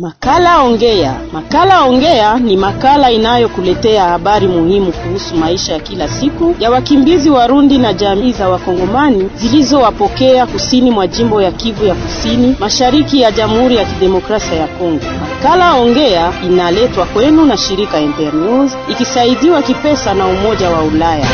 Makala Ongea. Makala Ongea ni makala inayokuletea habari muhimu kuhusu maisha ya kila siku ya wakimbizi Warundi na jamii za Wakongomani zilizowapokea kusini mwa jimbo ya Kivu ya Kusini, mashariki ya Jamhuri ya Kidemokrasia ya Kongo. Makala Ongea inaletwa kwenu na shirika Internews ikisaidiwa kipesa na Umoja wa Ulaya.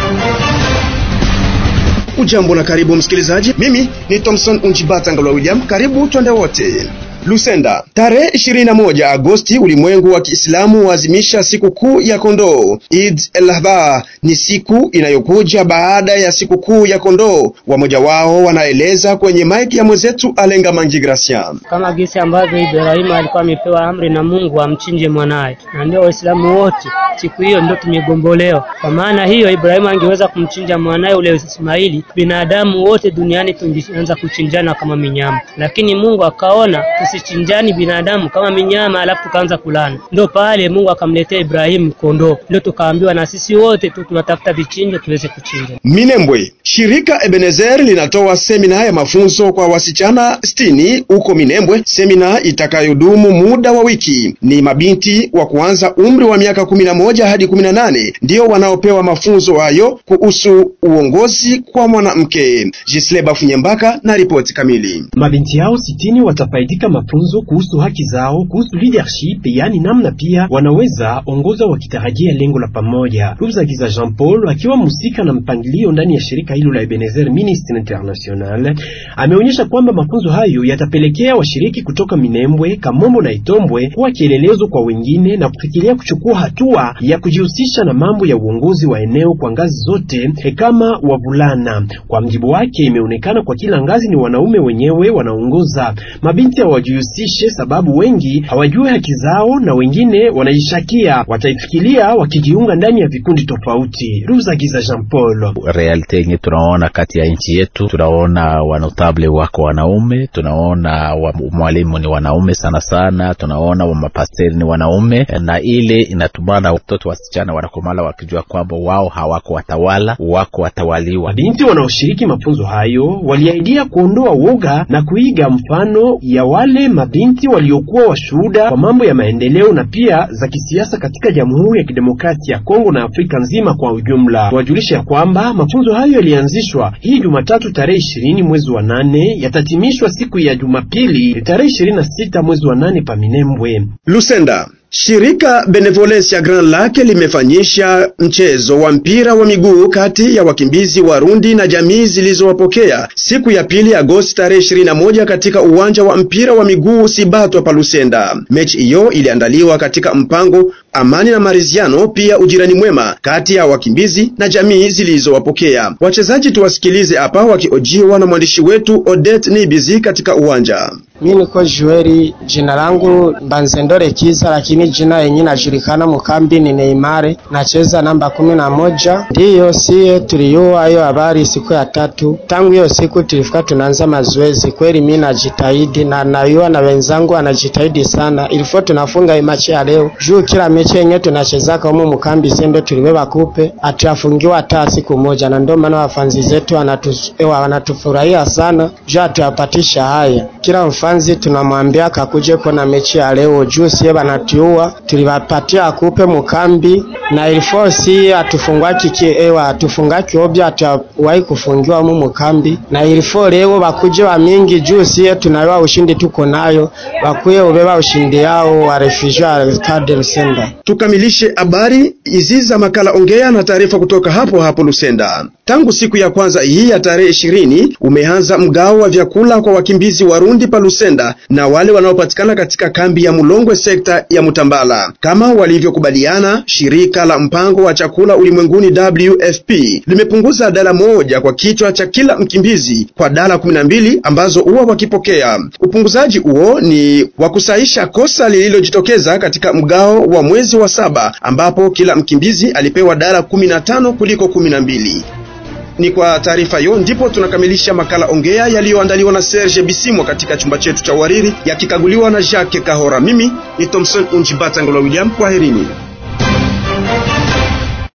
Ujambo na karibu msikilizaji, mimi ni Thompson Unjibata Ngalwa William. Karibu twende wote. Lusenda, tarehe 21 Agosti, ulimwengu wa Kiislamu huazimisha siku kuu ya kondoo. Eid el-Adha ni siku inayokuja baada ya siku kuu ya kondoo. Wamoja wao wanaeleza kwenye maiki ya mwenzetu Alenga Mangi Gracia. Kama gisi ambavyo Ibrahimu alikuwa amepewa amri na Mungu amchinje mwanaye, na ndio Waislamu wote siku hiyo ndio tumegombolewa. Kwa maana hiyo, Ibrahimu angeweza kumchinja mwanaye ule Ismaili, binadamu wote duniani tungeanza kuchinjana kama minyama, lakini Mungu akaona tusichinjani binadamu kama minyama, alafu tukaanza kulana. Ndio pale Mungu akamletea Ibrahimu kondoo, ndio tukaambiwa na sisi wote tu tunatafuta vichinjo tuweze kuchinja. Minembwe, shirika Ebenezer linatoa semina ya mafunzo kwa wasichana sitini huko Minembwe, semina itakayodumu muda wa wiki. Ni mabinti wa kuanza umri wa miaka kumi na moja hadi kumi na nane ndio wanaopewa mafunzo hayo kuhusu uongozi kwa mwanamke. Jisle Bafunyembaka na ripoti kamili. Mabinti hao sitini watafaidika mafunzo kuhusu haki zao, kuhusu leadership, yaani namna pia wanaweza ongoza wakitarajia lengo la pamoja. Ruzagiza Jean Paul akiwa mhusika na mpangilio ndani ya shirika hilo la Ebenezer Ministry International ameonyesha kwamba mafunzo hayo yatapelekea washiriki kutoka Minembwe, Kamombo na Itombwe kuwa kielelezo kwa wengine na kufikiria kuchukua hatua ya kujihusisha na mambo ya uongozi wa eneo kwa ngazi zote kama wavulana. Kwa mjibu wake, imeonekana kwa kila ngazi ni wanaume wenyewe wanaongoza, mabinti hawajihusishe sababu wengi hawajui haki zao na wengine wanaishakia, wataifikiria wakijiunga ndani ya vikundi tofauti. Ruzagiza Jean Paul: realite yenye tunaona kati ya nchi yetu, tunaona wanotable wako wanaume, tunaona wa mwalimu ni wanaume sana sana, tunaona wa mapasteri ni wanaume, na ile inatumana watoto wasichana wanakomala wakijua kwamba wao hawako watawala, wako watawaliwa. Mabinti wanaoshiriki mafunzo hayo waliahidia kuondoa woga na kuiga mfano ya wale mabinti waliokuwa washuhuda kwa mambo ya maendeleo na pia za kisiasa katika Jamhuri ya Kidemokrasia ya Kongo na Afrika nzima kwa ujumla. Tuwajulisha ya kwamba mafunzo hayo yalianzishwa hii Jumatatu tarehe ishirini mwezi wa nane yatatimishwa siku ya Jumapili tarehe ishirini na sita mwezi wa nane pa Minembwe. Lusenda Shirika Benevolence ya Grand Lake limefanyisha mchezo wa mpira wa miguu kati ya wakimbizi Warundi na jamii zilizowapokea siku ya pili Agosti tarehe 21 katika uwanja wa mpira wa miguu Sibatwa pa Lusenda. Mechi hiyo iliandaliwa katika mpango amani na maridhiano, pia ujirani mwema kati ya wakimbizi na jamii zilizowapokea. Wachezaji tuwasikilize hapa wakiojiwa na mwandishi wetu Odette Nibizi katika uwanja. Mimi niko Jueri, jina langu Mbanzendore Kiza, lakini jina yenye najulikana mukambi ni Neymar, nacheza namba kumi na moja. Ndiyo siye tuliyua hiyo habari siku ya tatu. Tangu hiyo siku tulifika tunaanza mazoezi. Kweli mimi najitahidi na nayua na wenzangu anajitahidi sana, ilifo tunafunga imachi ya leo juu kila mechi yenye tunachezaka humu mukambi sembe tulibeba kupe atuyafungiwa hata siku moja, na ndio maana wafanzi zetu wanatufurahia sana juu atuyapatisha haya kila mfanzi tunamwambia kakuje kona mechi ya leo juu sie banatiua tulibapatia akupe mukambi na ilifosi atufungwaki kiewa atufungaki obya atawahi kufungiwa mu mukambi na ilifo leo bakuje wa mingi juu sie tunayoa ushindi tuko nayo bakuye ubeba ushindi yao wa refugee wa Cadre Lusenda. Tukamilishe habari hizi za makala ongea na taarifa kutoka hapo hapo Lusenda. Tangu siku ya kwanza hii ya tarehe ishirini umeanza mgao wa vyakula kwa wakimbizi Warundi pa Lusenda na wale wanaopatikana katika kambi ya Mulongwe sekta ya Mutambala kama walivyokubaliana. Shirika la mpango wa chakula ulimwenguni WFP limepunguza dala moja kwa kichwa cha kila mkimbizi kwa dala kumi na mbili ambazo huwa wakipokea. Upunguzaji huo ni wa kusahisha kosa lililojitokeza katika mgao wa mwezi wa saba ambapo kila mkimbizi alipewa dala kumi na tano kuliko kumi na mbili. Ni kwa taarifa hiyo ndipo tunakamilisha makala ongea yaliyoandaliwa na Serge Bisimwa katika chumba chetu cha uhariri yakikaguliwa na Jacques Kahora. Mimi ni Thompson Unjibata Ngolo William, kwaherini.